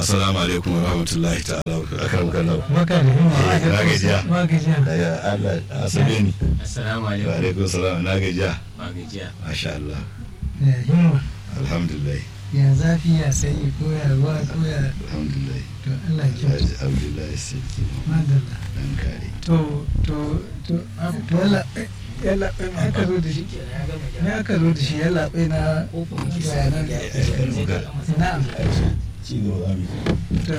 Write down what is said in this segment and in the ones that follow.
assalamu alaikum wa rahmatullahi ta'ala wa barakatuh Baka da himma. na gajiya. Ba gajiya. daga Allah asabe ni Assalamu wa alaikum. alaikum salam na gajiya Ba gajiya. masha Allah Ya himma. alhamdulillah Ya zafi ya sanyi ko ya ruwa ko ya alhamdulillah to Allah ya kyauta. Alhaji Abdullahi Sarki Madalla. dan kare To to to to yalla yalla me aka zo da shi me aka zo da shi yalla na bayanan na'am ci gaba za mu to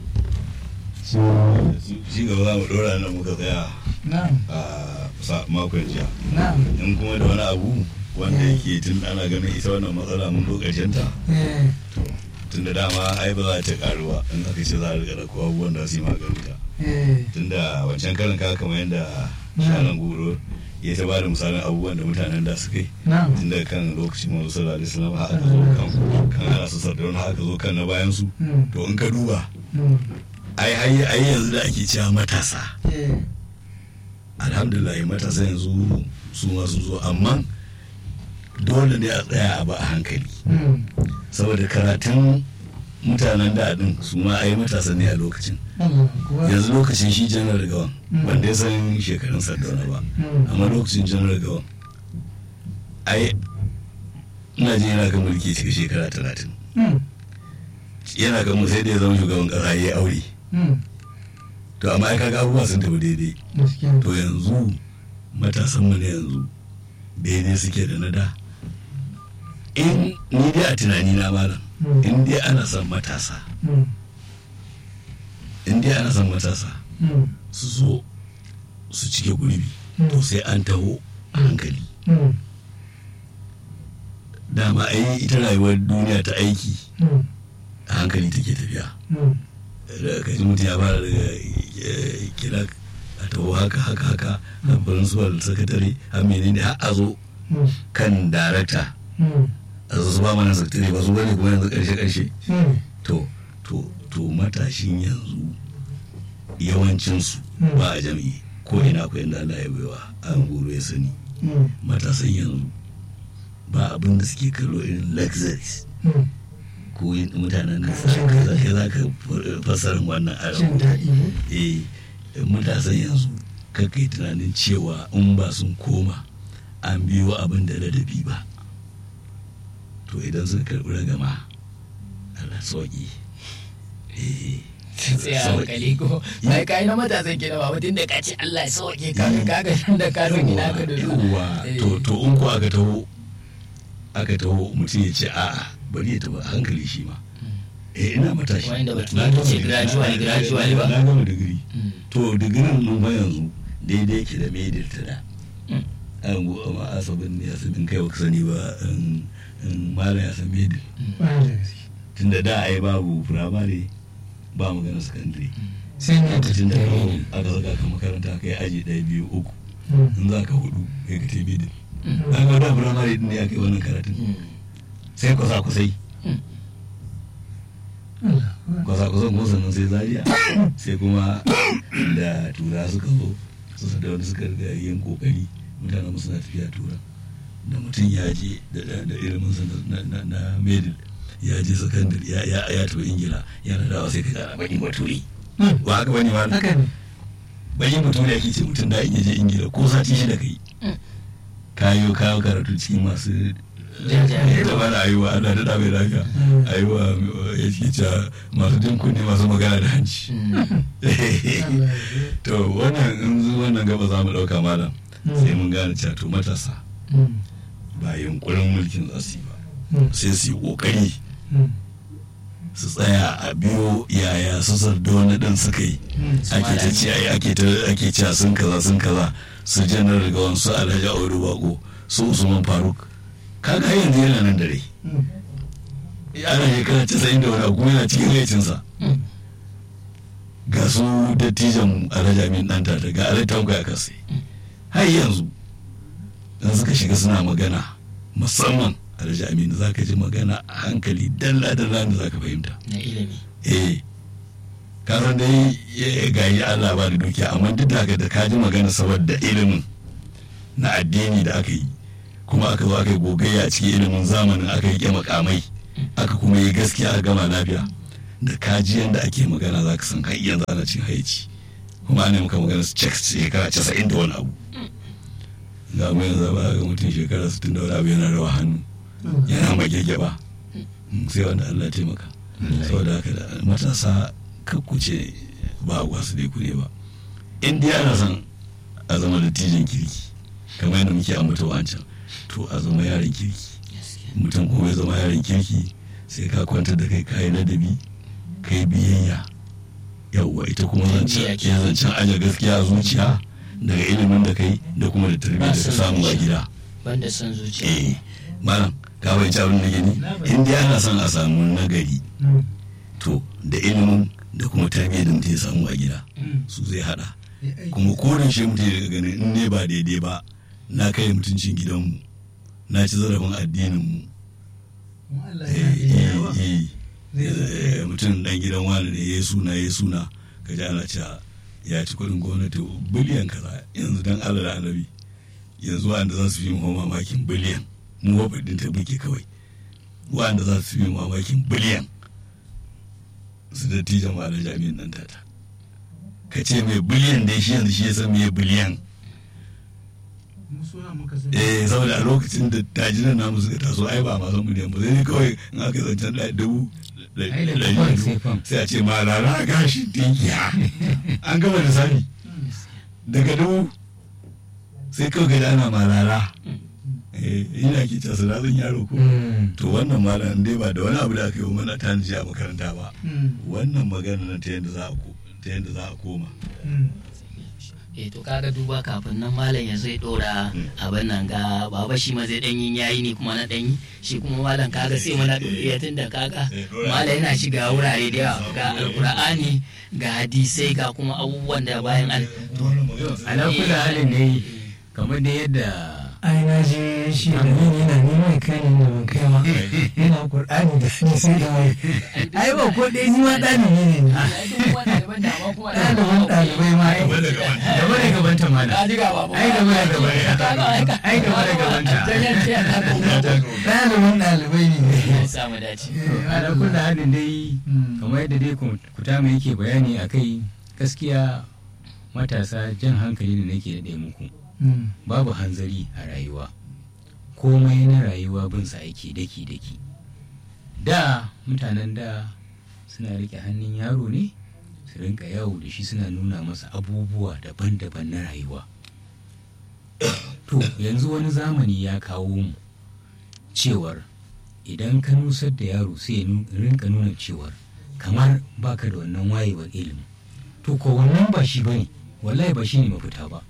ci gaba za mu dora nan muka tsaya na'am a sa- makon jiya na'am in kuma da wani abu wanda yake tun ana ganin ita wannan matsala mun zo ƙarshen ta eh tun da dama ai ba za ta karu ba in aka ce za a riga da kowa abubuwan da su yi maganin ta eh tun da wancan karin ka kamar yadda shanan goro ya ta bada misalin abubuwan da mutanen da suka yi na'am tun daga kan lokacin manzo sallallahu alaihi wasallam har aka zo kan kan ana su sardauna har aka zo kan na bayan su Mm, to in ka duba mm, ai ai ai yanzu da ake cewa matasa eh alhamdulillah matasa yanzu su ma sun zo amma dole ne a tsaya a ba a hankali mm, saboda karatun mutanen da din su ma ai matasa ne a lokacin Allah kuwa yanzu lokacin shi janar gawan Mm. ban dai san shekarun sardauna ba Mm, amma lokacin janar gawan ai ina jin yana ga mulki cikin shekara talatin mm, yana ga mu sai da ya zama shugaban kasa ya yi aure mm, to amma ai kaga abubuwa sun tafi daidai gaskiya to yanzu matasan mu ne yanzu daidai suke da na da in ni dai a tunani na malam Mm, in dai ana son matasa mm, in dai ana son matasa mm, su zo su cike gurbi Mm. to sai an taho a hankali mm, dama ai ita rayuwar duniya ta aiki mm, a hankali take tafiya mm, da ka ji mutum ya fara daga eh, kira a taho haka haka haka a principal secretary a menene har a zo mm, kan darakta mm, a zo su ba mana secretary ba su bane kuma yanzu karshe karshe mm, to to to matashin yanzu yawancinsu Mm. ba a jam'i ko ina ko inda Allah ya baiwa an goro ya sani mm, matasan yanzu ba abin da suke kallo irin luxuries mm. ko yin mutanen da Jin za daɗi. ka za ka fasarin wannan jin abu daɗi ne eh matasan yanzu ka kai tunanin cewa in ba sun koma an biyo abin da ladabi ba to idan suka karɓi ragama Allah sauki eh Tsaya hankali ko. Bai kai na matasan gida ba mutum da ka ce Allah ya sauke ka ka ga shan da ka san ina ka da yawwa to to in ko aka taho aka taho mutum ya ce a'a bari ya tafi a hankali shi ma eh ina matashi Wanda baki Na gama ce digiri. gradually, Na- gradually ba. na gama digiri Mm. to digirin mun fa yanzu daidai yake da medil ta da Mm. an go amma asabin ne asabin kai baka sani ba in in malam ya san medil ba da gaske tunda da ai babu firamare ba magana sakandare sai ne ta lokacin da kawo aka saka ka makaranta kai aji ɗaya biyu uku Mm, in za ka hudu kai ka tai medil mm, an ga da firamare din ne aka yi wannan karatun Mm. sai kwasa kusai Allah kuwa kwasa kusan kuma sannan sai zaria sai kuma da tura suka zo su da wani suka riga yin kokari mutanen mu suna tafiya tura da mutum ya je da da- da ilimin sa na na na medil ya je sakandare ya ya ya tafi ingila yana dawa sai ka ga bakin baturi Mm, ba haka bane ma haka ne bakin baturi ake ce mutum da in ya je ingila ko sati shida kai Mm. kayo kayo karatu cikin masu Jajaye. ya taba da ayuwa ana da mai lafiya Mm. ayuwa ya ce cewa masu jin kunne masu magana da hanci Mm. Allah ya to wannan in zo wannan gaba za mu ɗauka malam Mm. sai mun gane cewa to matasa Mm, ba yunkurin mulkin za su yi ba mm, sai su yi ƙoƙari mm, su tsaya a biyo yaya su sardauna ɗin suka yi mm, ake ta ce ai ake ta ake cewa sun kaza sun kaza su janar daga wasu alhaji audu bako su usman faruk kaga har yanzu yana nan da rai mm, ana shekara casa'in da wani abu kuma yana cikin haicinsa Mm. ga su dattijan alhaji amin dan tata ga alhaji tanko ya kase har yanzu in suka shiga suna magana musamman alhaji amin za ka ji magana a hankali dalla dalla da za ka fahimta Na ilimi. eh ka san dai ya gayi Allah ba da dukiya amma duk da haka da ka ji magana saboda ilimin na addini da aka yi kuma aka zo aka yi gogayya a cikin ilimin zamanin aka yi makamai aka kuma yi gaskiya a gama lafiya da kaji yadda ake magana za ka san har yanzu ana cin haici kuma ana maka magana su cek shekara casa'in da wani abu ga mu yanzu ba ga mutum shekara sittin da wani abu yana rawa hannu yana magege ba sai wanda Allah ya taimaka saboda haka da matasa kakkuce ba wasu dai ku ne ba in dai ana son a zama dattijan kirki kamar yadda muke ambata wancan to a zama yaron kirki mutum kuma ya zama yaron kirki sai ka kwantar da kai kayi ladabi kai biyayya yawwa ita kuma zancen ya zancen aje gaskiya a zuciya daga ilimin da kai da kuma da tarbiyyar da ka samu a gida banda son zuciya eh malam ka bai abin da gani in dai ana son a samu nagari to da ilimin da kuma tarbiyyar da mutum ya samu a gida su zai hada kuma koren shi mutum daga ganin in ne ba daidai ba na kai mutuncin gidanmu na ci zarafin addininmu mutum dan gidan wani ne ya suna ya suna ka ji ana cewa ya ci kudin gwamnati biliyan kaza yanzu dan allah da annabi yanzu wanda za su fi mu mamakin biliyan mu wafaɗin ta muke kawai wanda za su fi mu mamakin biliyan su da tijan ma da jami'in nan tata ka ce mai biliyan dai shi yanzu shi ya san me biliyan eh saboda a lokacin da tajinan namu suka taso ai ba masu miliyan ba sai kawai in aka zancen da dubu sai a ce ma rara gashin tinkiya an gama da sani daga dubu sai kawai ga ana ma rara ina ke casa zan yaro ko to wannan malam dai ba da wani abu da aka yi mana ta a makaranta ba wannan magana na ta yadda za a koma eh to kaga duba kafin nan malam ya zai dora abin nan ga baba shi ma zai dan yin yayi ne kuma na dan yi shi kuma malam kaga sai mana doriya tun da kaga malam yana shiga wurare da yawa ga alkur'ani ga hadisai ga kuma abubuwan da bayan an ala kula halin ne kamar da yadda ai na je shi da ni yana neman kai ne da ban kai ma yana qur'ani da ni sai da wai ai ba ko dai ni ma dalibi ne ni ɗaliban ɗalibai ma ai gaba da gabanta mana ai gaba da gabanta ai gaba da gabanta ɗaliban ɗalibai ne samu dace ala kula halin dai kamar yadda dai kutama yake bayani a kai gaskiya matasa jan hankali da nake da muku babu hanzari a rayuwa komai na rayuwa bin sa ake daki daki da mutanen da suna rike hannun yaro ne su rinka yawo da shi suna nuna masa abubuwa daban-daban na rayuwa to yanzu wani zamani ya kawo mu cewar idan ka nusar da yaro sai ya rinka nuna cewar kamar baka da wannan wayewar ilimi to ko wannan ba shi bane wallahi ba shi ne mafita ba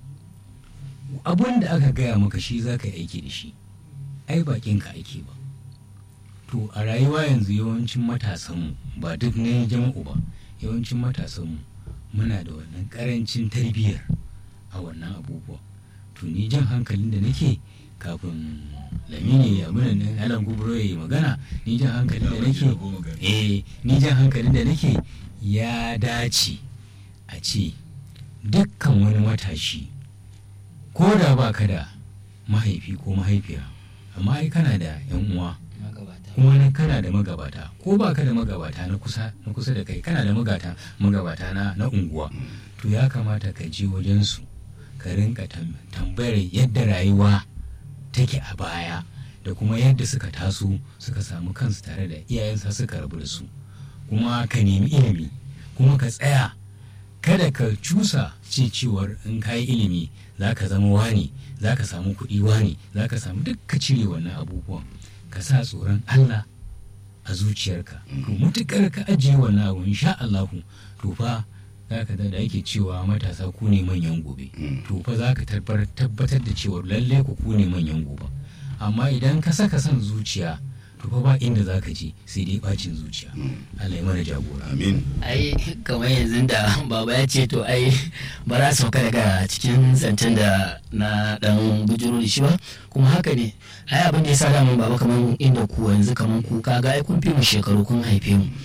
abun da aka gaya maka shi za ka yi aiki da shi ai bakin ka aiki ba to a rayuwa yanzu yawancin matasanmu ba duk ne jama'u ba yawancin matasanmu muna da wannan karancin tarbiyyar a wannan abubuwa to ni jan hankalin da nake kafin lamini ya muna nan alan gubro ya yi magana ni jan hankalin da nake eh ni jan hankalin da nake ya dace a ce dukkan wani matashi ko da ba ka da mahaifi ko mahaifiya amma ai kana da yan uwa kuma nan kana da magabata ko ba ka da magabata na kusa na kusa da kai kana da magata magabata na na unguwa to ya kamata ka je wajen su ka rinka tambayar yadda rayuwa take a baya da kuma yadda suka taso suka samu kansu tare da iyayensa suka rabu da su kuma ka nemi ilimi kuma ka tsaya kada ka cusa ce cewar in ka yi ilimi za ka zama wani za ka samu kuɗi wani za ka samu duk ka cire wannan abubuwan ka sa tsoron Allah a zuciyarka to mutukar ka ajiye wannan abu insha Allahu to fa za ka da ake cewa matasa ku ne manyan gobe to fa za ka tabbatar da cewa lalle ku ku ne manyan gobe amma idan ka saka son zuciya to fa ba inda za ka je sai dai bacin zuciya Allah ya mana jagora amin ai kamar yanzu da baba ya ce to ai ba za sauka daga cikin zancen da na dan bujuro da shi ba kuma haka ne ai abin da ya sa damun baba kamar inda ku yanzu kamar ku kaga ai kun fi mu shekaru kun haife mu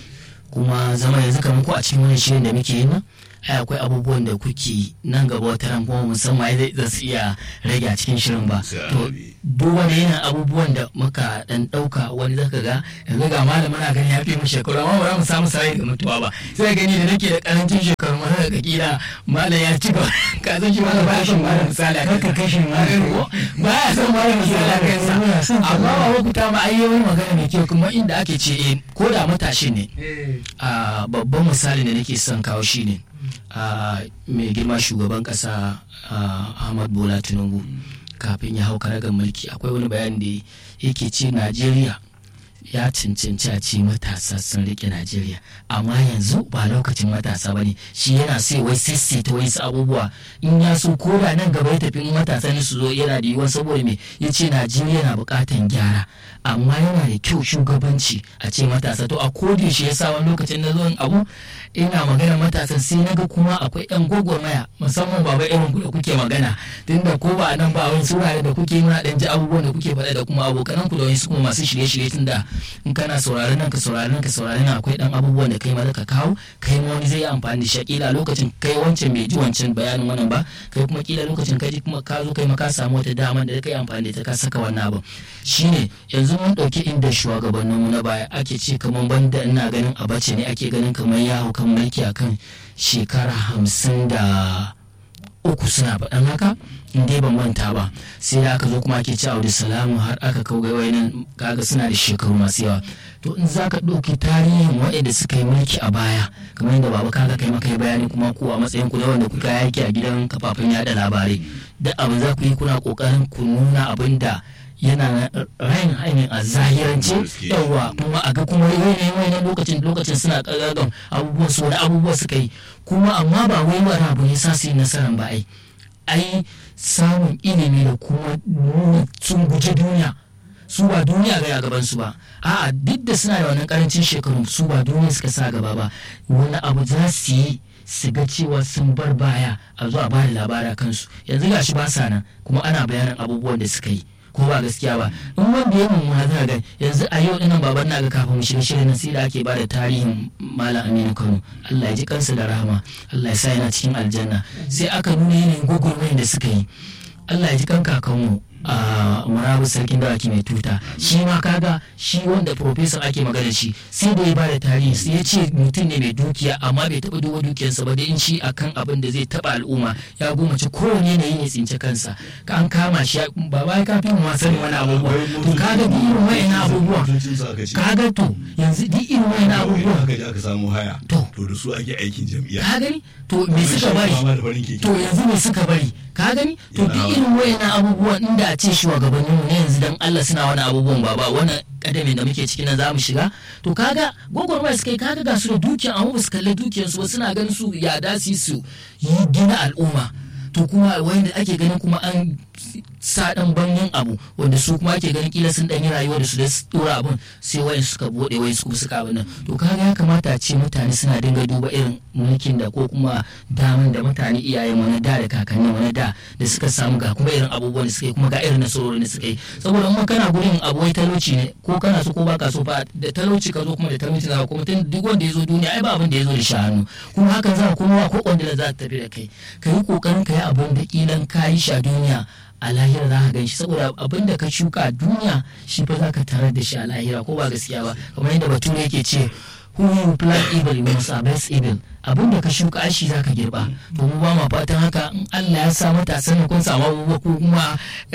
kuma zama yanzu kamar ko a cikin wani shirin da muke yi nan ai akwai abubuwan da kuke nan gaba wata ran kuma musamman zai za su iya rage a cikin shirin ba to duk wani yana abubuwan da muka dan dauka wani zaka ga yanzu ga malamin na gani ya fi mu shekaru amma ba za mu samu sarai da mutuwa ba sai gani da nake da karancin shekaru ma daga kila malam ya ci gaba ka san shi malam ba shi malam misali a Kar ka kashe malam. ba ya san malam misali a kansa amma ba lokuta ma ai yawan magana mai kyau kuma inda ake ce eh, ko da matashi ne a babban misali da nake son kawo shi ne a mai girma shugaban kasa a, ahmad bola tinubu kafin ya hau karagar mulki akwai wani bayani da yake ce najeriya ya cancanci a ce matasa sun rike najeriya amma yanzu ba lokacin matasa ba ne shi yana sai wai ta wasu abubuwa in ya so ko da nan gaba ya tafi in matasa ne su zo yana da yiwuwa saboda me ya ce najeriya na bukatan gyara amma yana da kyau shugabanci a ce matasa to a kodi shi ya sa wani lokacin na zuwan abu ina magana matasan sai na ga kuma akwai yan gwagwarmaya musamman baba irin ku da kuke magana tunda ko ba a nan ba wani surare da kuke muna dan ji abubuwan da kuke faɗa da kuma abokanan ku da wani kuma masu shirye-shirye tunda in kana sauraron nan ka sauraron nan ka sauraron nan akwai dan abubuwan da kai ma ka kawo kai ma wani zai yi amfani da shi kila lokacin kai wancan bai ji wancan bayanin wannan ba kai kuma kila lokacin kai ji kuma ka zo kai ma ka samu wata dama da kai amfani da ta ka saka wannan abin shine yanzu mun dauki inda shugabanninmu na baya ake ce kamar banda ina ganin abace ne ake ganin kamar ya hau kan mulki akan shekara hamsin da uku suna faɗan haka in dai ban manta ba sai da aka zo kuma ake ci Audu Salamu har aka kau ga wayannan kaga suna da shekaru masu yawa to in zaka ɗauki tarihin waɗanda suka yi mulki a baya kamar yadda baba kaga kai maka yi bayani kuma ku a matsayin ku da wanda kuka yaki a gidan kafafen yada labarai da abin za ku yi kuna kokarin ku nuna abin da yana rayin hanyar a zahirance yawa kuma a ga kuma yanayin wani lokacin lokacin suna ƙarƙarƙar abubuwan su wani abubuwa suka yi kuma amma ba wai wani abu ne sa su yi nasarar ba ai ai samun ilimi da kuma nuna sun guji duniya su ba duniya ga gaban su ba a'a duk da suna da wannan karancin shekaru su ba duniya suka sa gaba ba wani abu za su yi su ga cewa sun bar baya a zuwa ba da labara kansu yanzu gashi ba sa nan kuma ana bayanin abubuwan da suka yi ko ba gaskiya ba in wanda ya mummuna za ga yanzu a yau dinan baban na ga kafin mu shiga shirin sai da ake bada tarihin malam aminu kano allah ya ji kansa da rahama allah ya sa yana cikin aljanna sai aka nuna yanayin gwagwarmayar da suka yi allah ya ji kan kakanmu a murabu sarkin dawaki mai tuta shi ma kaga shi wanda professor ake magana shi sai da ya bada tarihi sai ya ce mutum ne mai dukiya amma bai taba duba dukiyarsa ba da in shi akan abin da zai taba al'umma ya gomace kowane yanayi ne tsince kansa ka an kama shi ba ba ka fi ma sani wani abubuwa to kaga duk irin wayan abubuwa kaga to yanzu duk irin wayan abubuwa haka ji aka samu haya To. to da su ake aikin jam'iyya ka gani to me suka bari Fama da farin keke. to yanzu me suka bari ka gani to duk Yana- irin wayannan abubuwan inda a ce shugabannin mu ne yanzu dan Allah suna wani abubuwan ba ba wannan kadamin da muke cikin nan za mu shiga to kaga gwagwarmaya suka yi kaga ga su da dukiyan amma ba su kalli dukiyan su ba suna ganin su ya dasi su yi gina al'umma to kuma wanda ake ganin kuma an sa dan banyan abu wanda su kuma ake ganin kila sun dan yi rayuwa da su da su dora abun sai wayan suka bude wayan su suka abin nan to kaga ya kamata a ce mutane suna dinga duba irin mulkin da ko kuma daman da mutane iyayen mu na da da kakanni mu na da da suka samu ga kuma irin abubuwan da suka yi kuma ga irin nasarorin da suka yi saboda in kana gurin abu wai talauci ne ko kana so ko baka so fa da talauci ka zo kuma da talauci za ka kuma tun duk wanda ya zo duniya ai ba abin da ya zo da shanu kuma hakan za ka kuma ko kwandila za ta tafi da kai ka yi kokarin ka yi abin da kilan ka yi shi a duniya a lahira za ka gan shi saboda abin da ka shuka a duniya shi fa za ka tarar da shi a lahira ko ba gaskiya ba kamar yadda bature yake ce who you plant evil you must harvest evil abin da ka shuka shi za ka girba to mu ba ma fatan haka in Allah ya sa matasan kun samu abubuwa ko kuma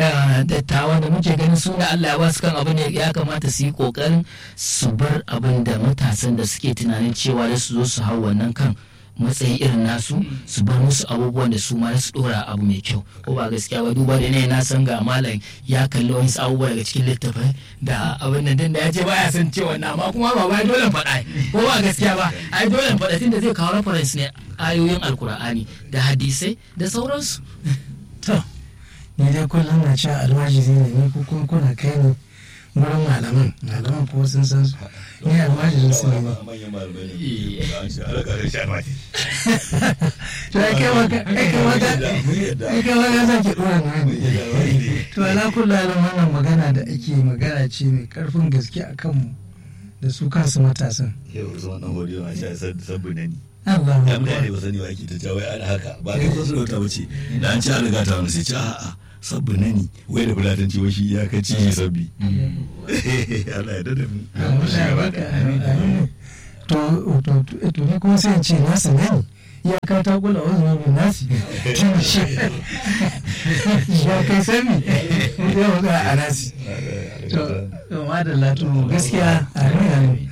dattawa da muke ganin su da Allah ya ba su kan abin da ya kamata su yi kokarin su bar abin da matasan da suke tunanin cewa da su zo su hau wannan kan matsayi irin nasu su bar musu abubuwan da su ma su dora abu mai kyau ko ba gaskiya ba duba da ne na san ga malam ya kalli wani abubuwa daga cikin littafai da abin nan din da ya ce baya san cewa na ma kuma ba ba dole faɗa ko ba gaskiya ba ai dole faɗa tunda zai kawo reference ne ayoyin alkur'ani da hadisai da sauransu to ni dai kullum na cewa almajiri ne ni ko kuma kuna kai ni wurin malaman malaman ko sun san su ni almajirin su ne manyan malamai ne an ce alaƙa da shi almajiri to ai kai maka ai kai maka mun yadda ai kai maka zan ki dora na mun yadda almajiri to ala kullu halin wannan magana da ake magana ce mai karfin gaske a kanmu da su kansu matasan yau usman dan hodiyo ma sha sabbi ne ni Allah ya mutane ba sani ba ake ta cewa ana haka ba kai ko sarauta ba ce da an ci an riga ta wani sai ci a'a sabbi ne ni wai da bulatanci wai shi ya kai ci sabbi Allah ya dada mu to to to ni kuma sai in ce na sanani ya ka ta kula wasu mabin nasi tun shi ya kai sami ya wasu a nasi to madalla to gaskiya a rinari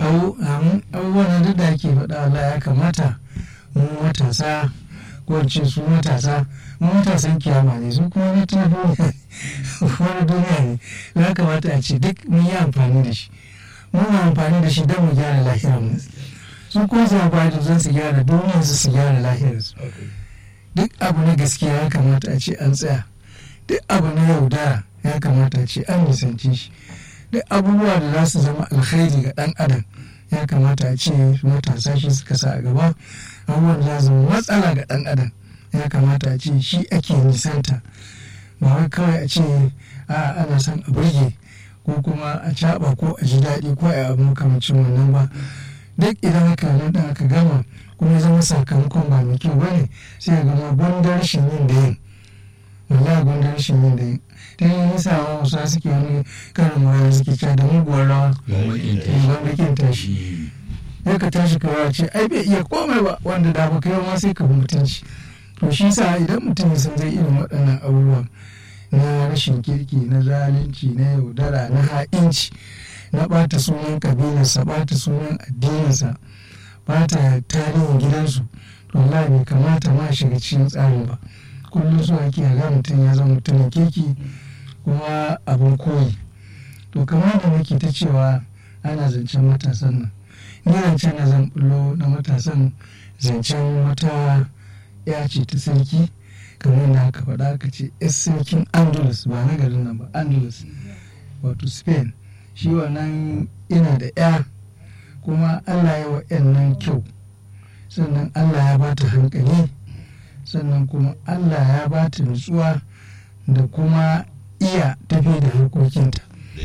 abubuwan duk da ake faɗa Allah ya kamata mu matasa ko ce su matasa mu matasan kiyama ne su kuma na tuna duniya wani duniya ne ya kamata a ce duk mun yi amfani da shi mun amfani da shi don mu gyara lahirarmu su kuma su amfani da zan su gyara duniyarsu su gyara lahirarsu duk abu na gaskiya ya kamata a ce an tsaya duk abu na yaudara ya kamata a ce an nisanci shi duk abubuwa da za su zama alkhairi ga dan adam ya kamata a ce matasa shi suka sa a gaba abubuwan da za su zama matsala ga dan adam ya kamata a ce shi ake nisanta ba wai kawai a ce a ana son a burge ko kuma a caɓa ko a ji daɗi ko a abu makamancin wannan ba duk idan aka nan aka gama kuma zama sakamakon ba mai kyau bane sai ga gama gwandar rashin yin da yin wallahi gwandar rashin yin da yin ta yi nisa wa wasu suke wani karin mawaya suke cewa da muguwar rawa gwamnatin tashi ya ka tashi kawai ce ai bai iya komai ba wanda da ba kai ma sai ka bi mutunci to shi sa idan mutum ya san zai irin waɗannan abubuwan na rashin kirki na zalunci na yaudara na ha'inci na ɓata sunan ƙabilarsa ɓata sunan addininsa ɓata tarihin gidansu to Allah bai kamata ma shiga cikin tsarin ba kullum su ake ga mutum ya zama mutumin kirki kuma abin koyi to kamar da nake ta cewa ana zancen matasan nan ni zancen na zan bullo na matasan zancen wata ya ce ta sarki kamar da aka faɗa aka ce yas sarkin andalus ba na garin nan ba andalus wato spain shi wannan ina da ya kuma allah ya wa yan nan kyau sannan allah ya bata hankali sannan kuma allah ya bata nutsuwa da kuma iya tafi da harkokinta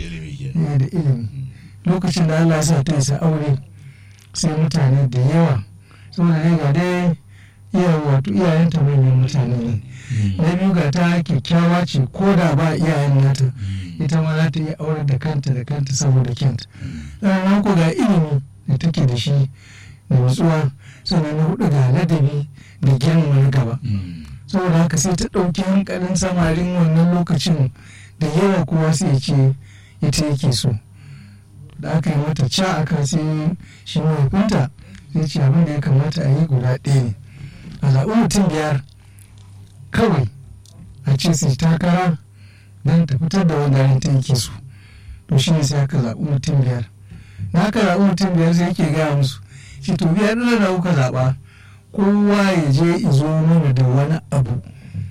da ilimi lokacin da allah sa ta isa aure sai mutane da yawa saboda dai ga dai iya wato iyayenta manyan mutane ne na biyu ga ta kyakkyawa ce ko da ba iyayen nata ita ma za ta iya aure da kanta da kanta saboda kyanta sannan ko ga ilimi da take da shi da nutsuwa sannan na hudu ga ladabi da girma na gaba saboda haka sai ta ɗauki hankalin samarin wannan lokacin da yawa kowa sai ce ita yake so da aka yi mata ca aka sai shi mahaifinta sai ce abin da ya kamata a yi guda ɗaya ne a zaɓi mutum biyar kawai a ce su takara don ta fitar da wanda ta yake so to shi ne sai aka zaɓi mutum biyar na aka zaɓi mutum biyar sai yake gaya musu shi to biyar ɗin da kuka zaɓa kowa ya je izo mana da wani abu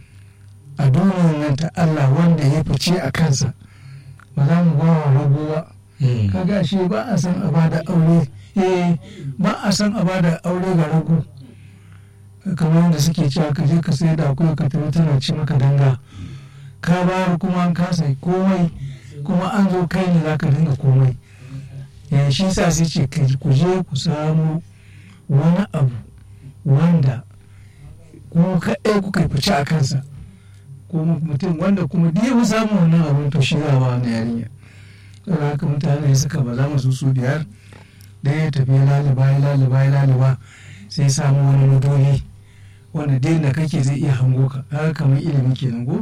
a duniyar nan ta Allah wanda ya fice a kansa ba za mu ba wa rago ba kaga shi ba a san a bada aure eh ba a san a bada aure ga rago kamar yadda suke cewa ka je ka sai da akwai ka tafi tana ci maka danga ka bayar kuma an kasa komai kuma an zo kai ne zaka dinga komai ya shi sa sai ce ku je ku samu wani abu wanda ku kaɗai kuka fice a kansa ko mutum wanda kuma da yawa samu wannan abin to shi za ba wani yarinya saboda haka mutane suka ba za mu su su biyar da ya tafi laliba ya laliba ya laliba sai samu wani madogi wanda dai da kake zai iya hango ka haka kamar ilimi kenan go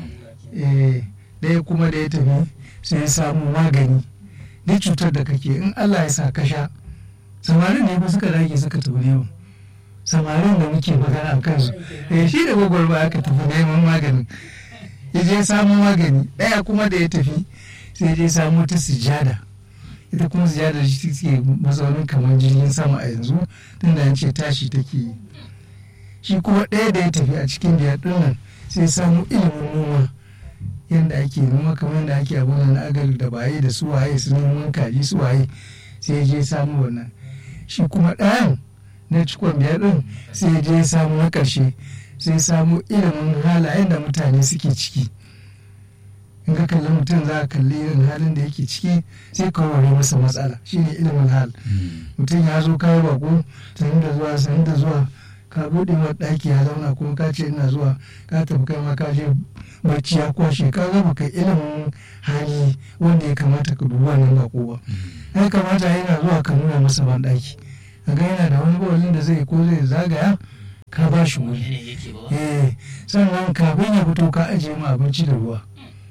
ɗaya kuma da ya tafi sai ya samu magani duk cutar da kake in Allah ya sa ka sha samarin ne ba suka dage suka tafi neman samarin da muke magana a kansu eh shi da gwagwarba aka tafi neman maganin ya je samu magani ɗaya kuma da ya tafi sai je samu ta sujada ita kuma sujada shi take mazaunin kamar jirgin sama a yanzu tunda an ce tashi take yi shi kuma ɗaya da ya tafi a cikin biyar ɗin nan sai samu ilimin noma yadda ake noma kamar yadda ake abin na agali da baye da suwaye su noman kaji suwaye sai je samu wannan shi kuma ɗayan na cikon biyar ɗin sai je samu na ƙarshe sai samu ilimin halayen da mutane suke ciki in ka kalli mutum za ka kalli irin halin da yake ciki sai ka warware masa matsala shine ilimin hal mutum ya zo kayi bako sanin da zuwa sanin da zuwa ka buɗe wa ɗaki ya zauna kuma ka ce ina zuwa ka tafi kai ma ka je barci ya kwashe ka ga baka ilimin hali wanda ya kamata ka dubi wannan bako ba ya kamata yana zuwa ka nuna masa ban ɗaki ga yana da wani bawalin da zai ko zai zagaya ka ba shi wuri eh sannan kafin ya fito ka ajiye mu abinci da ruwa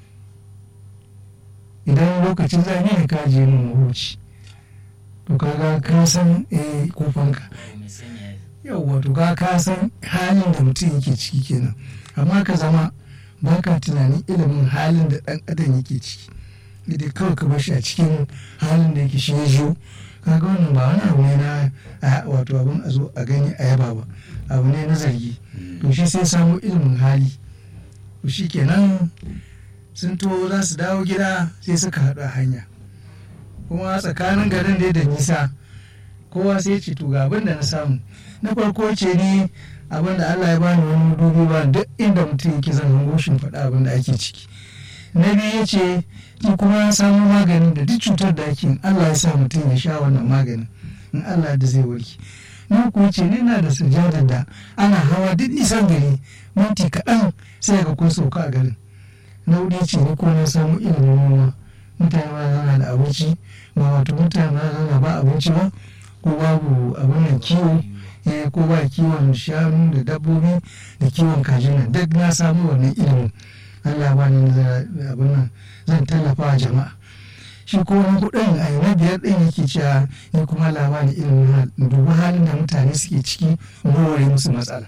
idan lokacin zafi ne ka ajiye mu mahuci to kaga ka san eh kofanka yauwa to ka ka san halin da mutum yake ciki kenan amma ka zama baka tunanin ilimin halin da dan adam yake ciki da kawai ka bar shi a cikin halin da yake shi ya zo kaga wannan ba wani abu ne na wato abin a zo a gani a yaba ba abu ne na zargi to shi sai samu ilimin hali to shi kenan sun to za su dawo gida sai suka haɗu a hanya kuma tsakanin garin da da nisa kowa sai ce to ga abin da na samu na farko ce ni abin da Allah ya bani wani dubi ba duk inda mutum yake zan hango shi faɗa abin da ake ciki na biyu ya ce ni kuma ya samu maganin da duk cutar da ake Allah ya sa mutum ya sha wannan maganin in Allah da zai warke na kuwa ce ni na da sujadar da ana hawa duk nisan gari minti kaɗan sai ga kun sauka a garin na wuri ce ni kuma na samu ilimin noma mutane ma zana da abinci ba wato mutane ma zana ba abinci ba ko babu abin nan kiwo ko ba kiwon shanu da dabbobi da kiwon kajin nan duk na samu wannan ilimin Allah ba ni abin nan zan tallafa wa jama'a shi ko wani kuɗin a na biyar ɗin yake cewa ni kuma labarin ilimin dubi halin da mutane suke ciki warware musu matsala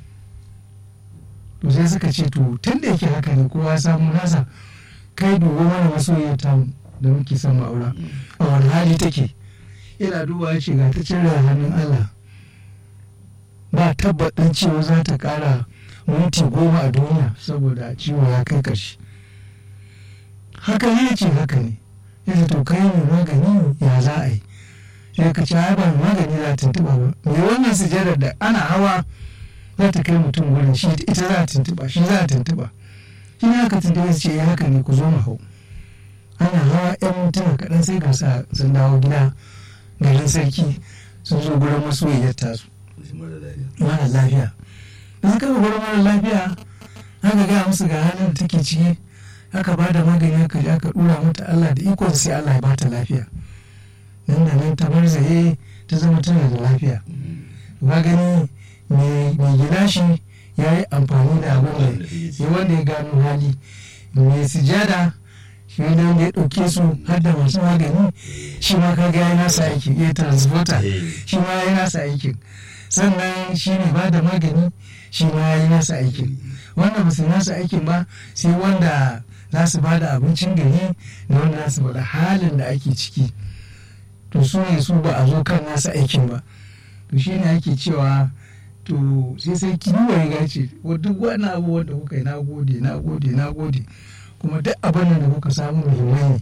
to sai suka ce to tun da yake haka ne kowa samu nasa kai dubi mana masoyiyar tamu da muke son ma'aura a wani hali take ina duba ya ce ga ta cire hannun Allah ba tabbatin cewa za ta kara minti goma a duniya saboda ciwo ya kai ƙarshe haka ne ce haka ne ya to kai ne magani ya za a yi sai ka ci ba magani za ta tuntuɓa ba mai wannan sujadar da ana hawa za ta kai mutum wurin shi ita za a tuntuɓa shi za a tuntuɓa shi ne aka tuntuɓa su ce ya haka ne ku zo mu hau ana hawa yan mintuna kaɗan sai ga sun dawo gida garin sarki sun zo gurin masoyiyar tasu mara lafiya da suka ga gurin mara lafiya aka gaya musu ga halin da take ciki aka ba da magani aka je aka dura mata Allah da ikon sai Allah ya bata lafiya nan da nan ta barzaye ta zama tana da lafiya ba gani mai gida shi ya yi amfani da abin da ya wanda ya gano hali mai sujada shi ne wanda ya ɗauke su har da masu magani shi ma kaga ya nasa aiki ya transporter shi ma ya nasa aikin sannan shi ne ba da magani shi ma ya yi nasa aikin wanda ba su nasa aikin ba sai wanda za su ba da abincin gari da wanda za su faɗa halin da ake ciki to su ne su ba a zo kan nasa aikin ba to shi ne ake cewa to sai sai kiwo ya gace duk wani abu wanda kuka yi na gode na gode na gode kuma duk abin da kuka samu muhimmai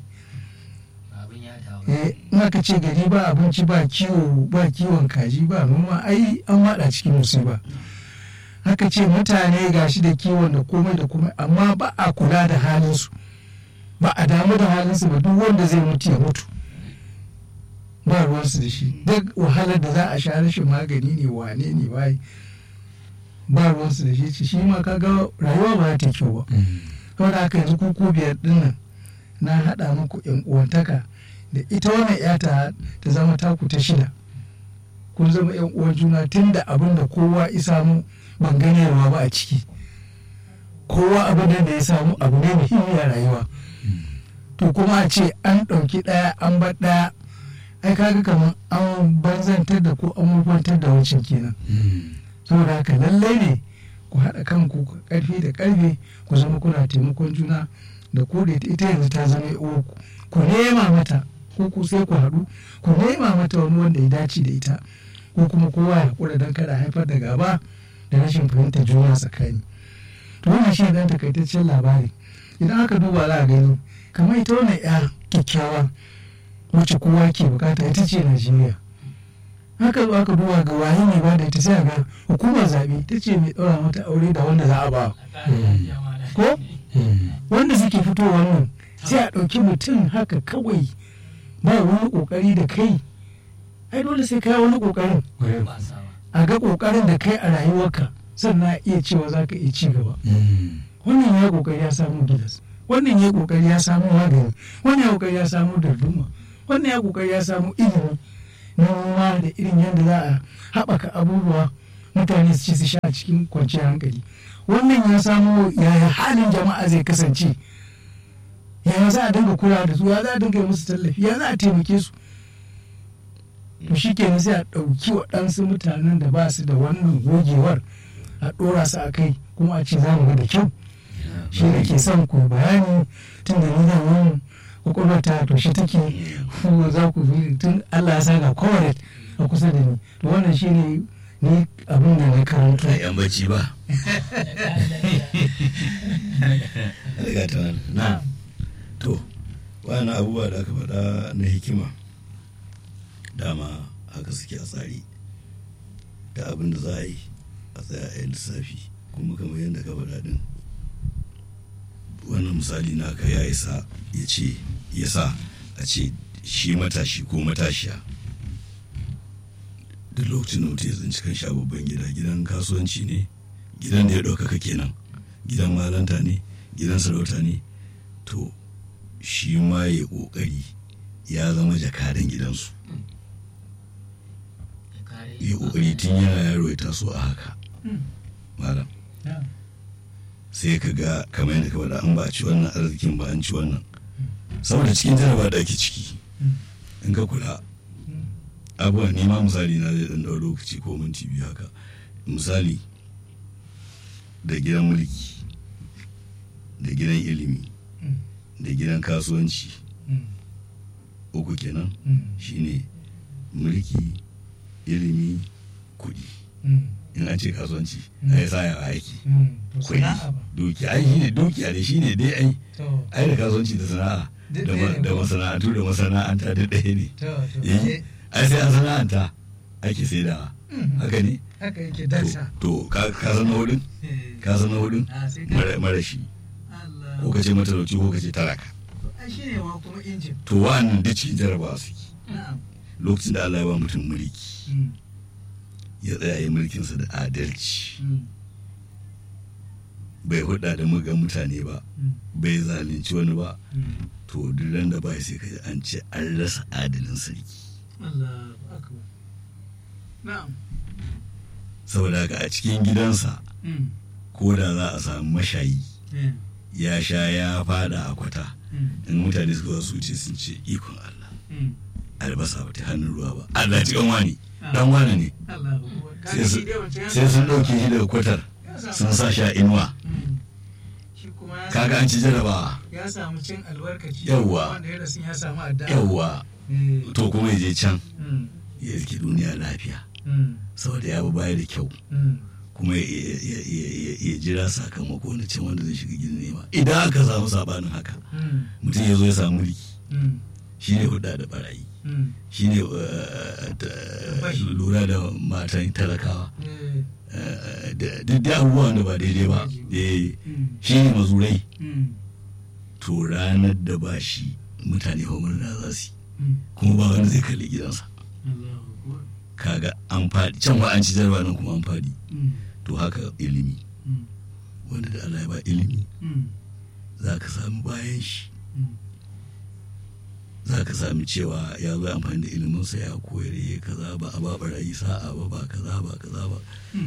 ne in aka ce gari ba abinci ba kiwo ba kiwon kaji ba noma ai an wada cikin musiba haka ce mutane gashi da kiwon da komai da komai amma ba a kula da halinsu ba a damu da halinsu ba duk wanda zai mutu ya mutu ba ruwansu da shi duk wahalar da za a sha rashin magani ne wane ne waye ba ruwansu da shi shi ma kaga rayuwa ba ta kyau ba saboda haka yanzu kuku biyar dinnan na haɗa muku yan uwantaka da ita wannan yata ta zama taku ta shida kun zama yan uwan juna tun da abin da kowa ya samu ban ganewa ba a ciki kowa abin da ya samu abu ne muhimmi a rayuwa to kuma a ce an ɗauki ɗaya an bar ɗaya ai kaga kamar an banzantar da ko an mubantar da wancan kenan saboda haka lallai ne ku haɗa kanku ƙarfi da ƙarfe ku zama kuna taimakon juna da ku da ita yanzu ta zama uku ku nema mata ko ku sai ku haɗu ku nema mata wani wanda ya dace da ita ko kuma kowa ya haƙura don kada haifar da gaba da rashin fahimtar juna tsakani to wannan shi dan takaitaccen labari idan aka duba za a gani kamar ita wannan ya kyakkyawa wacce kowa ke bukata ita ce najeriya haka zo aka duba ga waye ne ba da ita sai ga hukumar zaɓe ta ce mai ɗaura mata aure da wanda za a ba ko wanda suke fitowa nan sai a ɗauki mutum haka kawai ba wani ƙoƙari da kai ai dole sai kai wani ƙoƙarin ba sawa a ga ƙoƙarin da kai a rayuwarka sannan a iya cewa za ka iya ci gaba wannan ya ƙoƙari ya samu gilas wannan ya ƙoƙari ya samu magani wannan ya ƙoƙari ya samu darduma wannan ya ƙoƙari ya samu ilimi na noma da irin yadda za a haɓaka abubuwa mutane su ci su sha a cikin kwanciyar hankali wannan ya samu yaya halin jama'a zai kasance yaya za a dinga kula da su ya za a dinga yi musu tallafi ya za a taimake su to shi kenan sai a ɗauki waɗansu mutanen da ba su da wannan gogewar a ɗora su a kai kuma a ce za mu ga da kyau shi da ke son ku bayani tun da ni da wani kwakwalwar ta to shi take ku za ku fi tun Allah ya sa ga kowane a kusa da ni to wannan shi ne ni abin da na karanta a yan bacci ba riga ta wani na to wani abubuwa da aka faɗa na hikima dama haka suke a tsari da abin da za a yi a tsaya a yi lissafi kuma kamar yadda ka faɗa din wannan misali naka ya isa ya ce ya sa a ce shi matashi ko matashiya duk lokacin da mutum ya tsinci kan sha babban gida gidan kasuwanci ne gidan da ya ɗaukaka kenan gidan malanta ne gidan sarauta ne to shi ma ya ƙoƙari ya zama jakadan gidansu ya ƙoƙari tun yana yaro ya taso a haka malam sai ka ga kamar yadda ka faɗa an ba a ci wannan arzikin ba an ci wannan saboda cikin jaraba da ake ciki in ka kula abubuwan nema misali na zai ɗan ɗau lokaci ko minti biyu haka misali da gidan mulki da gidan ilimi da gidan kasuwanci uku kenan shine mulki ilimi kuɗi in an ce kasuwanci a yi saya aiki kuɗi dukiya ai shine dukiya ne shine dai ai ai da kasuwanci da sana'a da masana'antu da masana'anta da ɗaya ne ai sai an sana'anta ake saidawa haka ne haka yake darsa to ka san na hudun ka san na hudun marashi ko ka ce matalauci ko ka ce talaka shi ne ma kuma injin to wa'annan duk cikin jarabawa suke lokacin da Allah ya ba mutum mulki ya tsaya ya mulkinsa da adalci bai hudda da muga mutane ba bai zalunci wani ba to duk ran da bai sai kaji an ce an rasa adalin sarki saboda haka a cikin gidansa ko da za a samu mashayi ya sha ya fada a kwata in mutane suka su ce sun ce ikon Allah albasa ba ta hannun ruwa ba Allah cikin wani dan wani ne sai sun ɗauke shi daga kwatar sun sa sha inuwa kaga an ci jarabawa ya samu cin albarkaci Yawwa. wanda ya rasu ya samu adda yawwa to kuma ya je can ya rike duniya lafiya saboda ya bi baya da kyau kuma ya- ya ya- ya jira sakamako na can wanda zai shiga gidan nema idan aka samu sabanin haka mutum ya zo ya samu mulki shi ne hudda da barayi shi ne lura da matan talakawa eh, da duk da abubuwan da ba daidai ba eh, shi ne mazurai to ranar da ba shi mutane homerna za su yi kuma ba wani zai kalli gidansa kaga an faɗi can ba an ci jarba nan kuma an faɗi to haka ilimi wanda da Allah ya ba ilimi za ka sami bayan shi za ka sami cewa ya zo amfani da iliminsa ya koyar ya kaza ba a ba barayi sa'a ba ba kaza ba kaza ba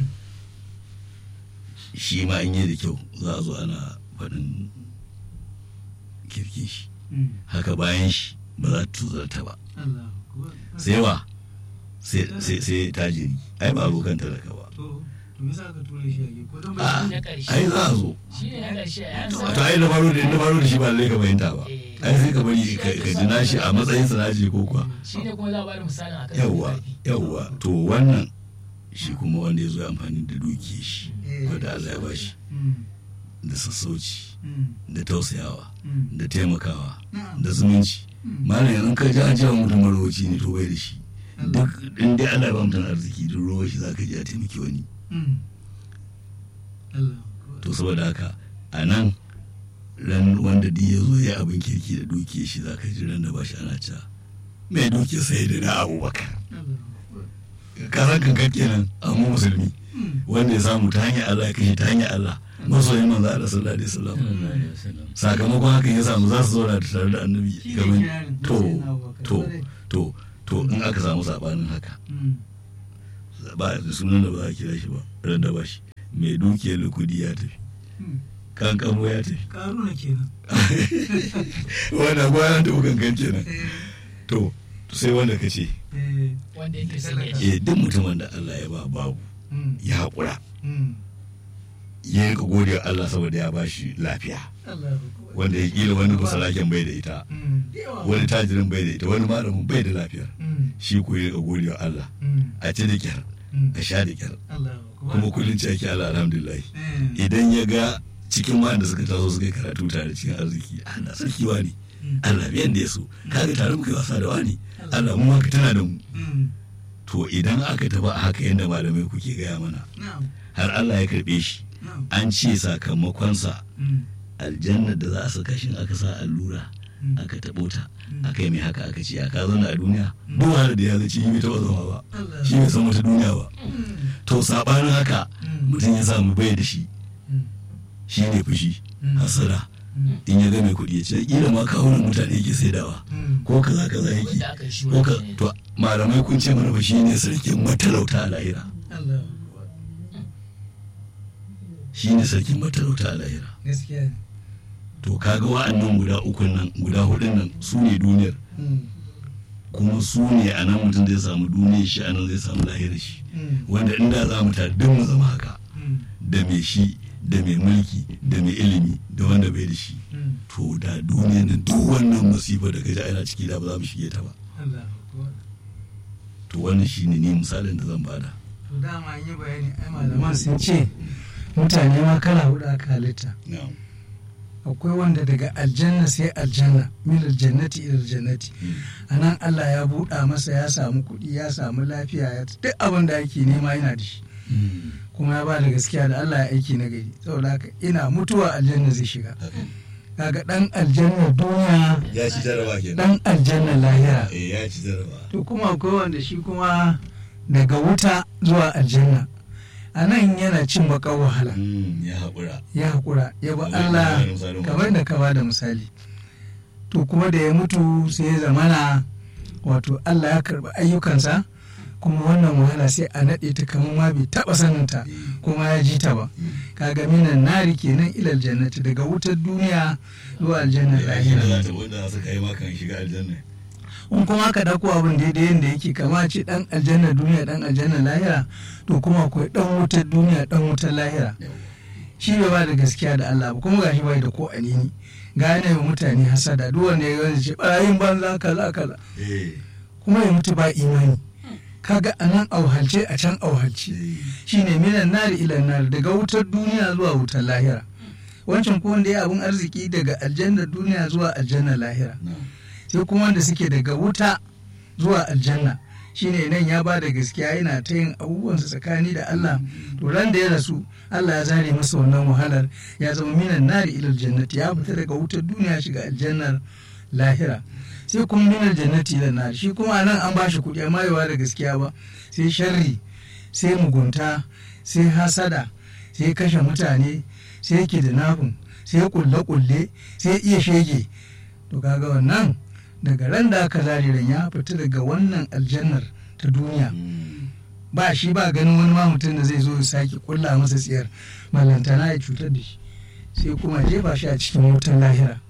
shi ma in yi da kyau za a zo ana faɗin kirkin shi haka bayan shi ba za ta tuzarta ba sai wa sai sai- sai tajiri ai ba abokan talaka ba a Na ƙarshe. ai za a zo shi ne na ƙarshe a yansa to ai na faro da na faro da shi ba lallai ka fahimta ba ai sai ka bari ka ka ji nashi a matsayin sa nashi ko kuwa shi ne kuma za a bada misalin akan yawwa yawwa to wannan shi kuma wanda ya zo ya amfani da dukiyar shi wanda Allah ya bashi da sassauci da tausayawa da taimakawa da zumunci malam yanzu ka ji an cewa mutum marowaci ne to bai da shi duk in dai Allah ya ba mutum arziki duk ruwa shi zaka ji a taimaki wani to saboda haka a nan ran wanda duk ya zo ya abin kirki da dukiyar shi za ka ji ran da ba shi ana ca mai dukiyar sai da na abubakar kasan kankan kenan amma musulmi wanda ya samu ta hanyar Allah ya kashe ta hanyar Allah masoyin manzo Allah sallallahu alaihi wasallam sakamakon hakan ya samu za su zauna tare da annabi kamar to to to to in aka samu sabanin haka ba da sunan da ba a kira shi ba ran da ba shi mai dukiyar lukudi ya tafi kankamo ya tafi karuna kenan wanda gwanan da kankan kenan to sai wanda ka ce wanda yake son ya ci eh duk mutumin da Allah ya ba babu ya haƙura ya rika gode wa Allah saboda ya ba shi lafiya wanda ya kila wani basalaken bai da ita wani tajirin bai da ita wani malamin bai da lafiyar shi ko ya rika gode wa Allah a ci da kyar a sha da kyar kuma kullum ce ake Allah alhamdulillah idan ya ga cikin wanda suka taso suka yi karatu tare cikin arziki ana sarki wani Allah biyan da ya so kaga tare muka yi wasa da wani Allah mu haka tana da mu to idan aka tafi a haka yadda malamai kuke gaya mana har Allah ya karbe shi an ce sakamakonsa aljanna da za a saka shi aka sa allura aka taɓo ta aka yi mai haka aka ce aka zauna a duniya duk wani da ya zace shi bai taɓa zama ba shi bai san wata duniya ba to sabanin haka mutum ya samu bai da shi shi ne fushi hasara in ya ga mai kuɗi ya ce kila ma kawunan mutane yake saidawa ko kaza kaza yake wanda aka yi shi ko ka wani ne to malamai kun ce mana fa shi ne sarkin matalauta a lahira shi ne sarkin matalauta a lahira gaskiya ne to kaga wa'annan guda ukun nan guda hudun nan su ne duniyar kuma su ne a nan mutum zai samu duniyar shi a nan zai samu lahirar shi wanda inda za mu tare duk mu zama haka da mai shi da mai mulki da mai ilimi da wanda bai da shi to da duniyar nan duk wannan masifa da gaji ana ciki da ba za mu shige ta ba to wannan shine ne misalin da zan bada to dama an yi bayani ai malaman sun ce mutane ma kala hudu aka halitta na'am akwai wanda daga aljanna sai aljanna milar jannati ilar jannati a nan Allah ya buɗa masa ya samu kuɗi ya samu lafiya ya duk abin da ake nema yana da shi kuma ya ba da gaskiya da Allah ya aiki na gari saboda haka ina mutuwa aljanna zai shiga kaga dan aljanna duniya ya ci jaraba kenan dan aljanna lahira eh ya ci jaraba to kuma akwai wanda shi kuma daga wuta zuwa aljanna a nan yana cin bakar wahala ya haƙura ya haƙura ya ba Kamar Allah yadda misalin kamar da ka ba da misali to kuma da ya mutu sai ya zamana wato Allah ya karɓi ayyukansa kuma wannan wahala sai a naɗe ta kamar ma bai taɓa saninta kuma ya ji ta ba kaga minan nari kenan ilal jannati daga wutar duniya zuwa aljannar ya shi da lahira za ta wanda su kai maka shiga aljanna in kuma aka dauko abin daidai yadda yake kama ce dan aljanna duniya dan aljanna lahira to kuma akwai dan wutar duniya dan wutar lahira shi bai ba da gaskiya da Allah ba kuma gashi bai da ko anini gane wa mutane hasada duk wanda ya gani ce barayin banza kaza kaza eh kuma ya mutu ba imani kaga anan auhalce a can auhalce shine minan nari ilan nari daga wutar duniya zuwa wutar lahira wancan ko wanda ya abun arziki daga aljanna duniya zuwa aljanna lahira na'am sai kuma wanda suke daga wuta zuwa aljanna shine nan ya ba da gaskiya yana ta yin abubuwansa tsakani da Allah to ran da ya rasu Allah ya zare masa wannan wahalar ya zama minan nari ilal jannati ya fita daga wutar duniya shiga aljannar lahira sai kuma minan jannati ilal nari shi kuma nan an ba shi kuɗi amma yawa da gaskiya ba sai sharri sai mugunta sai hasada sai kashe mutane sai kidnapping sai kulle-kulle sai iya shege to kaga wannan daga ran da aka zare ran ya fita daga wannan aljannar ta duniya ba shi ba ganin wani ma mutum da zai zo ya sake kulla masa tsiyar malantana ya cutar da shi sai kuma jefa shi a cikin wutan lahira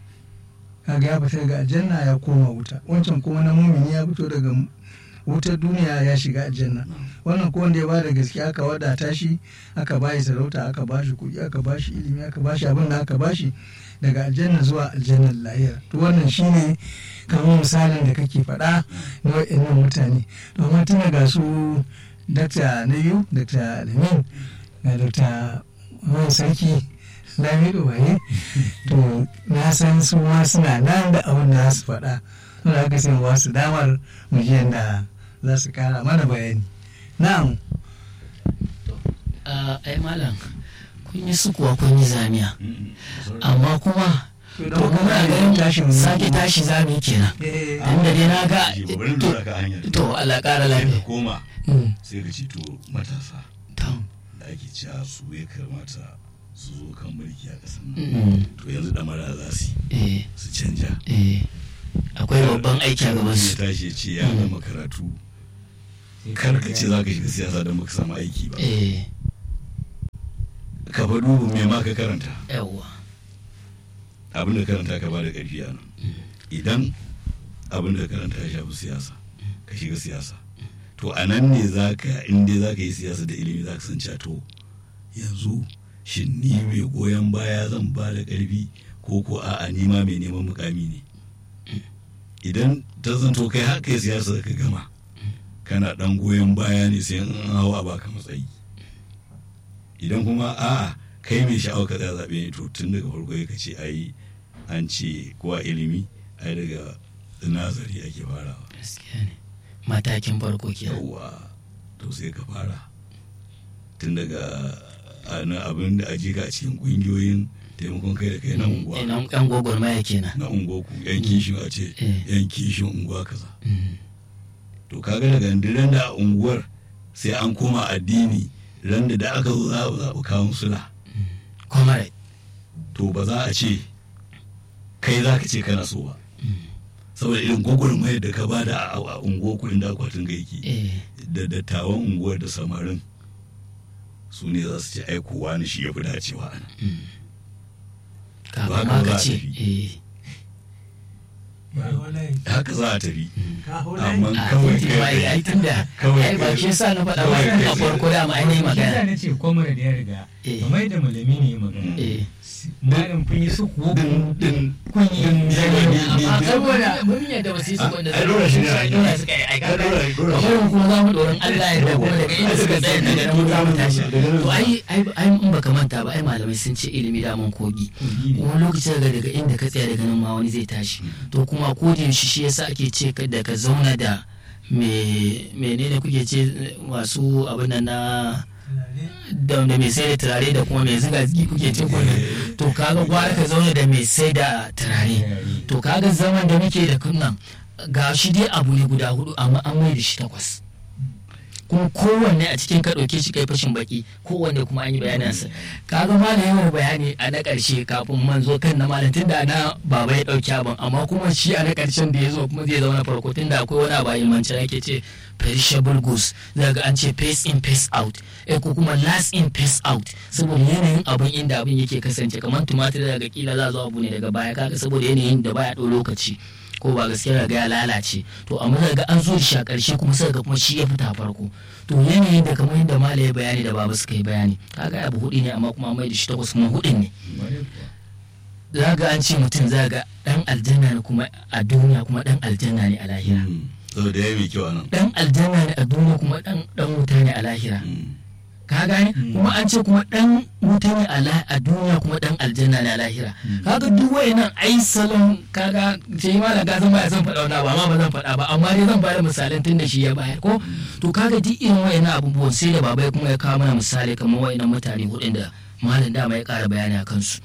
kaga ya fita daga aljanna ya koma wuta wancan kuma na mumini ya fito daga wutar duniya ya shiga aljanna wannan ko wanda ya bada gaskiya aka wadata shi aka bashi sarauta aka bashi kuɗi aka bashi ilimi aka bashi abin da aka bashi daga aljanna zuwa aljannar lahira to wannan shine kamar misalin da kake faɗa na wa'annan mutane domin tuna ga su dakta na biyu dakta alamin ga dakta wani sarki lamido waye to na san su ma suna nan da abin da za su faɗa suna haka sai ba su damar mu ji yadda za su kara mana bayani na'am Ah, ai malam kun yi sukuwa kun yi zamiya amma kuma to to muna ganin tashin sake tashi zami kenan eh tunda dai na ga Shi ba bari lura ka hanyar to Allah ƙara sai ka lafiya koma Mm, sai ka ce to matasa to da ake cewa su ya kamata su zo kan mulki a ƙasar nan mm, to yanzu damara za su yi eh su canja eh akwai babban aiki a gaban ya su tashi ya ce ya gama karatu kar ka ce za ka shiga siyasa don baka samu aiki ba eh ka fa duba me ma ka karanta yawwa abin da karanta ka bada ƙarfi a nan idan abin da karanta ya shafi siyasa ka shiga siyasa to a nan ne za ka in dai za ka yi siyasa da ilimi za ka san cewa to yanzu shin ni mai goyon baya zan ba da ƙarfi ko ko a'a ni ma mai neman mukami ne idan ta zanto kai haka yi siyasa ka gama kana dan goyon baya ne sai an hawa baka matsayi idan kuma a'a kai mai sha'awar ka tsaya zaɓe ne to tun daga farko ka ce ai an ce kowa ilimi ai daga nazari ake farawa gaskiya ne matakin farko kenan yawwa to sai ka fara tun daga ana abin da aji ka a cikin ƙungiyoyin taimakon kai da kai na unguwa ina yan gwagwarmaya kenan na unguwa ku yan kishin a ce Eh. yan kishin unguwa kaza Mm, to kaga daga ran da a unguwar sai an koma addini ran da da aka zo za a zaɓi kawun sula comrade to ba za a ce kai za ka ce kana so ba saboda irin gwagwarmayar da ka bada a a unguwar ku inda akwatin ga yake eh da dattawan unguwar da samarin su ne za su ce ai kowa ne shi ya fi dacewa a nan kafin haka ma za ka a ce tafi. eh ba wallahi haka za a tafi ka hula amma a kawai titi ma kai ai tunda kawai ai ba kai- shi yasa na faɗa kawai ba kai- a farko da ma ainihin Shi magana yasa na ce kwamar da ya riga Eh. kamar yadda malami ne ya magana eh malam kun yi su kuwa din din kun yi din din din amma din saboda mun yadda ba su yi su wanda ai dole shi ne a yi. dole suka yi ai Ai, kaga dole- dole shi. kamar kuma za mu doron Allah ya da kuma daga inda suka tsaya daga nan mun za mu tashi to ai ai ai in baka manta ba ai malamai sun ce ilimi da mun kogi wani lokaci daga daga inda ka tsaya daga nan ma wani zai tashi to kuma ko da yaushe shi yasa ake ce ka da ka zauna da me menene kuke ce masu abin nan na da da mai sai da turare da kuma mai zuga zigi kuke ce ko to kaga gwara ka zauna da mai sai da turare to kaga zaman da muke da kunnan ga shi dai abu ne guda hudu amma an mai da shi takwas kuma kowanne a cikin ka ɗauke shi kai fashin baki kowanne kuma an yi bayanansa kaga malam yawan bayani a na ƙarshe kafin man zo kan na malam tunda na baba ya ɗauki abin amma kuma shi a na ƙarshen da ya zo kuma zai zauna farko tunda akwai wani abu a ilmance ake ce perishable goods daga an ce face in face out eh ko kuma last in face out saboda yanayin abin inda abin yake kasance kamar tumatir daga kila za zo abu ne daga baya kaga saboda yanayin da baya ɗau lokaci ko ba gaskiya ga ya lalace to amma daga an zo da shi a ƙarshe kuma sai ga kuma shi ya fita farko to yanayin da kamar yadda mala ya bayani da baba suka yi bayani kaga abu hudu ne amma kuma mai da shi takwas kuma hudun ne za ga an ce mutum za ga dan aljanna ne kuma a duniya kuma dan aljanna ne a lahira saboda ya yi mai kyau a nan dan aljanna ne a duniya kuma dan dan wuta ne a lahira ka gane kuma an ce kuma dan wuta ne a la- a duniya kuma dan aljanna ne a lahira kaga duk wayannan ai salon kaga sai ma da zan baya zan faɗa wani abu amma ba zan faɗa ba amma dai zan bada misalan tun da shi ya bayar ko to kaga duk irin wayannan abubuwan sai da baba ya kuma ya kawo mana misali kamar wayannan mutane hudun da malam dama ya ƙara bayani a kansu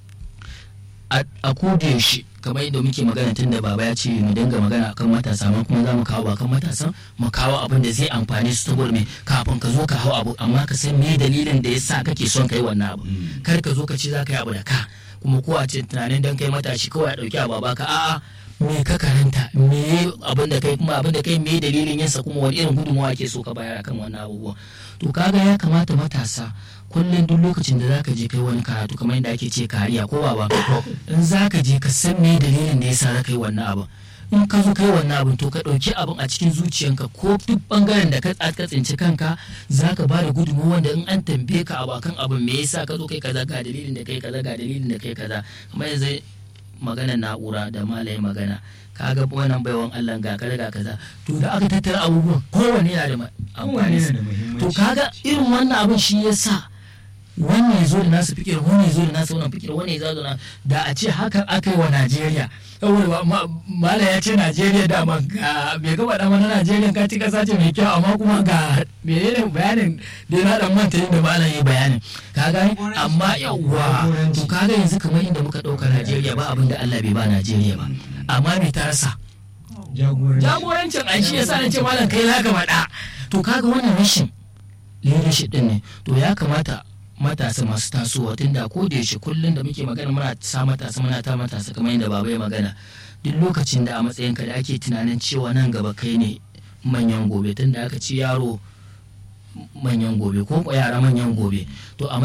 a a koda yaushe kamar yadda muke magana tun da baba ya ce mu dinga magana akan matasa amma kuma za mu kawo ba kan matasan mu kawo abin da zai amfani su saboda me kafin ka zo ka hau abu amma ka san me dalilin da yasa kake son kai wannan abu kar ka zo ka ce za ka yi abu da ka kuma ko a ce tunanin dan kai matashi kawai a dauki abu a baka a'a me ka karanta me abin da kai kuma abin da kai me dalilin yinsa kuma wani irin gudunmawa ke so ka bayar akan wannan abubuwa to kaga ya kamata matasa kullum duk lokacin da zaka je kai wani karatu kamar yadda ake ce kariya ko baba in zaka je ka san me dalilin da yasa zaka yi wannan abin in ka zo kai wannan abin to ka ɗauki abin a cikin zuciyanka ko duk bangaren da ka ka tsinci kanka zaka ba da gudunmawa wanda in an tambaye ka abu akan abin me yasa ka zo kai kaza ga dalilin da kai kaza ga dalilin da kai kaza kamar yanzu maganar na'ura da malaye magana kaga wannan baiwan Allah ga kaza ga kaza to da aka tattara abubuwan kowanne yana da ma- kowane amfani yana da muhimmanci to kaga irin wannan abin shi yasa wannan ya zo da nasu fikir wani ya zo da nasu wannan fikir wani ya zo da da a ce haka aka yi wa Najeriya saboda mala ya ce Najeriya da ma ga bai gaba da mana Najeriya ka ci kasa ce mai kyau amma kuma ga menene bayanin da ya dan manta inda malam yi bayanin ka gani amma yawwa to kaga yanzu kamar inda muka dauka Najeriya ba abin da Allah bai ba Najeriya ba amma me ta rasa jagorancin an shi yasa na ce malam kai za ka faɗa to kaga wannan rashin leadership din ne to ya kamata matasa masu tasowa tunda ko da yaushe kullum da muke magana muna sa matasa muna ta matasa kamar yadda baba ya magana duk lokacin da a matsayin ka da ake tunanin cewa nan gaba kai ne manyan gobe tunda aka ci yaro manyan gobe ko yara manyan gobe to a